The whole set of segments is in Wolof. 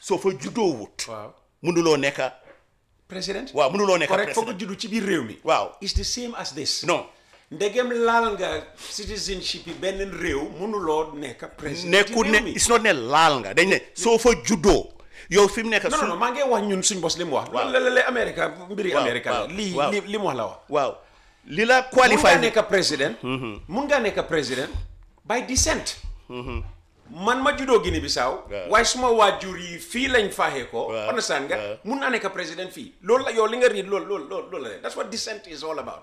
soo fa juddoo wut waaw mënuloo nekk président waaw mënuloo nekk correct foog nga président juddu ci biir réew mi waaw it's the same as this non ndegem laal nga citizenship yi benn réew mënuloo nekk président nekkul ci ne réew mi it's not ne laal nga dañ ne soo fa juddoo yow fi mu nekk non su non non maa ngi wax ñun suñ bos li mu wax Waaw. loolu la la Amérique mbiri Waaw, Amérique la waaw, lii waaw. li li mu wax la wax waaw li la mun qualify ngaa nekk président mun ngaa nekk président by descent man ma juddoo Guinée Bissau Waaw. waaye suma waajur yi fii lañ faaxee ko Waaw, understand nga waaw. mun naa nekk président fii loolu la yow li nga riid loolu loolu loolu loolu la that's what descent is all about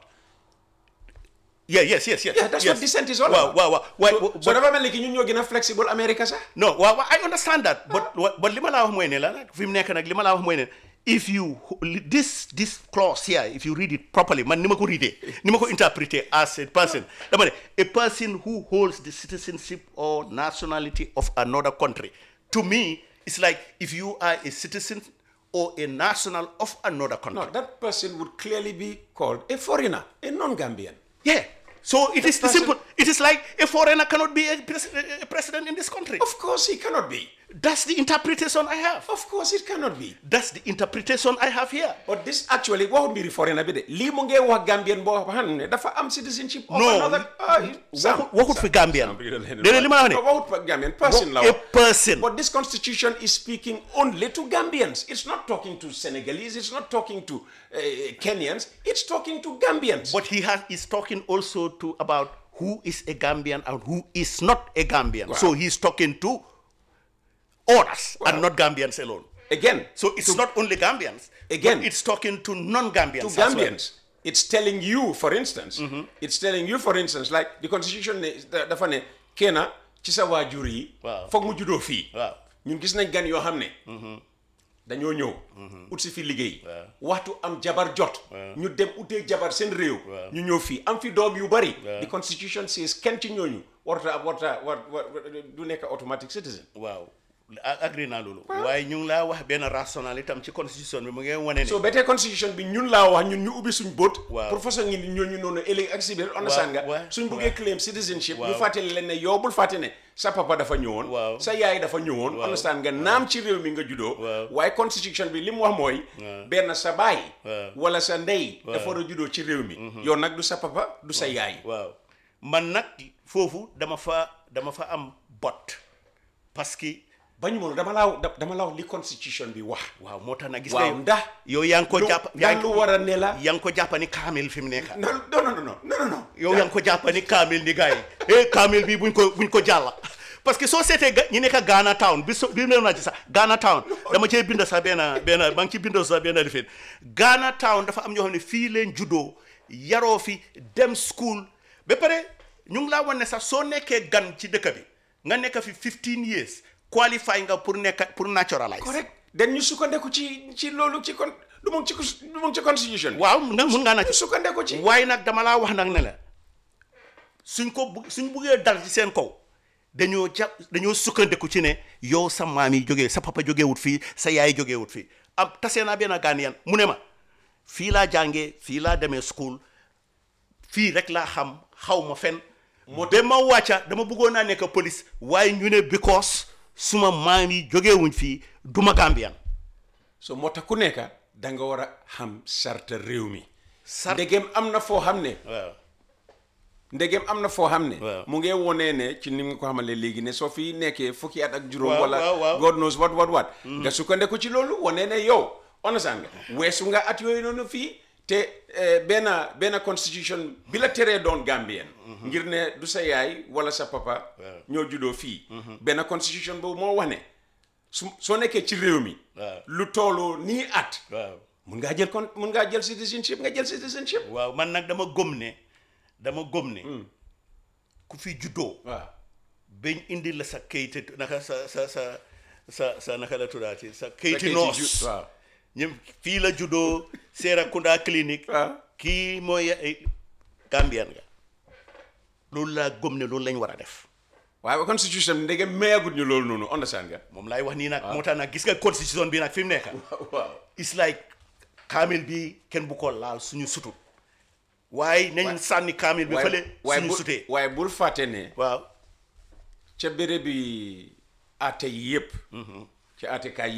yeah yes yes yes yeah that's yes. what descent is all waaw about waaw waaw waaye so, so dafa mel ni ki ñun ñoo gën a flexible America sax non waaw waaw I understand that but but li ma laa wax mooy ne la nag fi mu nekk nag li ma laa wax mooy ne if you this this clause here if you read it properly man ni ma ko readee ni ma ko interpréter as a person dama ne a person who holds the citizenship or nationality of another country to me it's like if you are a citizen or a national of another country no that person would clearly be called a foreigner a non-Gambian yeah so it is person- simple it is like a foreigner cannot be a, pres- a president in this country of course he cannot be that's the interpretation I have of course it cannot be That's the interpretation I have here. But this actually waxu mbiri foreigner bi de lii mu ngee wax Gambian boo xam ne dafa am citizenship of No, another ah, Sam, waxut waxut fi Gambian. Sam, déedéet li ma la No, wax waxut fa Gambian person la ne. a wax. person. But this constitution is speaking only to Gambians. It's not talking to Senegalese. It's not talking to uh, Kenyans. It's talking to Gambians. But he has is talking also to about who is a Gambian and who is not a Gambian. So he's talking to others and not Gambians alone. Again, So it's not only Gambians. Again. but it's talking to non-Gambians. to as well. Gambians. It's telling you, for instance, it's telling you, for instance, like the constitution ne da- dafa ne kena ci sa waajur yi. Waaw. foog mu juddoo fii. Waaw. ñun gis nañ gan yoo xam ne. dañoo ñëw. ut si fi liggéey. waxtu am jabar jot. ñu dem utee jabar seen réew. ñu ñëw fii am fi doom yu bari. the constitution says kenn ci ñooñu warta ab warta war war du nekk automatic citizen. waaw a- agree naa loolu. waaye ñu ngi laa wax benn rational itam ci constitution bi mu ngi wane ne. so ba tey constitution bi ñun laa wax ñun ñu ubbi suñ bët. Waaw. pour façon ngi ñooñu noonu ëllëg ak si biir understand nga waaw, suñ buggee claim citizenship. ñu Waaw. fàttali leen ne yow bul fàtte ne sa papa dafa ñëwoon. Waaw. sa yaay dafa ñëwoon. understand nga naam ci réew mi nga juddoo. Waaw. waaye constitution bi li mu wax mooy. benn sa baay. Waaw. wala sa ndey. dafa war a juddoo ci réew mi. yow nag du sa papa du sa yaay. waaw man nag foofu dama fa dama fa am bot parce que bañu ma dama laa da- dama laa wax li constitution bi wax. waaw moo tax nag gis waaw nga ndax. yow yaa ngi ko lu- jàpp ndax lu war a ne la. yaa ngi ko jàpp ni kaamil fi mu nekk non non non non non non. yow yaa ngi ko jàpp ni kaamil ni gars yi eh kaamil bi buñ ko buñ ko jàlla parce que soo seetee ga ñi nekk Ghana town bi so bi mu naa ci sax Ghana town dama cee bind sax benn benn maa ngi ci bind sax benn lifin Ghana town dafa am ñoo xam ne fii leen juddoo yaroo fi dem school ba pare ñu ngi laa wan ne sax soo nekkee gan ci dëkk bi nga nekk fi 15 years qualify nga pour nekk pour naturalize correct den ñu sukkandeku ci ci loolu ci kon du mu ngi ci cons- du mu ngi ci constitution bi. waaw nga mun ngaa ñu nag sukkandeku ci. waaye nag dama laa wax nag ne la suñ ko bu suñ buggee dal ci seen kaw dañoo ja dañoo sukkandiku ci ne yow sa maam yi jógee sa papa jógee wut fii sa yaay jógee wut fii am tasee naa benn Ghanaian mu ne ma fii laa jàngee fii laa demee school fii rek laa xam xaw ma fen ba ma wàcca dama bëggoon naa nekk police waaye ñu ne because suma maam yi jógee wuñ fii duma Gambian so moo tax ku nekk da nga war a xam sarta réew mi. Sart- ndegem am na foo xam ne. waaw ndegem am na foo xam ne. Waaw. mu ngi wonee ne ci ni nga ko xamalee léegi ne soo fi nekkee fukki at ak juróom. Waaw, wala waaw, waaw. God knows what what what. nga sukkandeku ci loolu wonee ne yow. understand nga weesu nga at yooyu noonu fii te eh, benn benn constitution bi la teree doon Gambien. ngir ne du sa yaay wala sa papa. ñoo juddoo fii. benn constitution boobu moo wax ne su soo nekkee ci réew mi. Waaw. lu toolu nii at. waaw mun ngaa jël kon mun ngaa jël citizenship nga jël citizenship. waaw man nag dama gëm ne dama gëm ne ku fi juddoo waaw. bañ indi la sa kayit naka sa sa sa sa sa naka la tuddaati sa kayiti kayiti noos ju- waaw. ñëm fii la juddoo Serekunda clinique waaw. kii mooy ay Gambian nga loolu laa gëm ne loolu lañ war a def waaye constitution bi ndege mayagut ñu loolu noonu understand nga. moom laay wax nii nag moo tax nag gis nga constitution bi nag fi mu nekk waaw. it's like kaamil bi kenn bu ko laal suñu sutut waaye nañ sànni kaamil bi fële waaye suñu bul sutee waaye bul fàtte ne waaw ca béréb bi àtte yi yëpp. ci àttekaay yi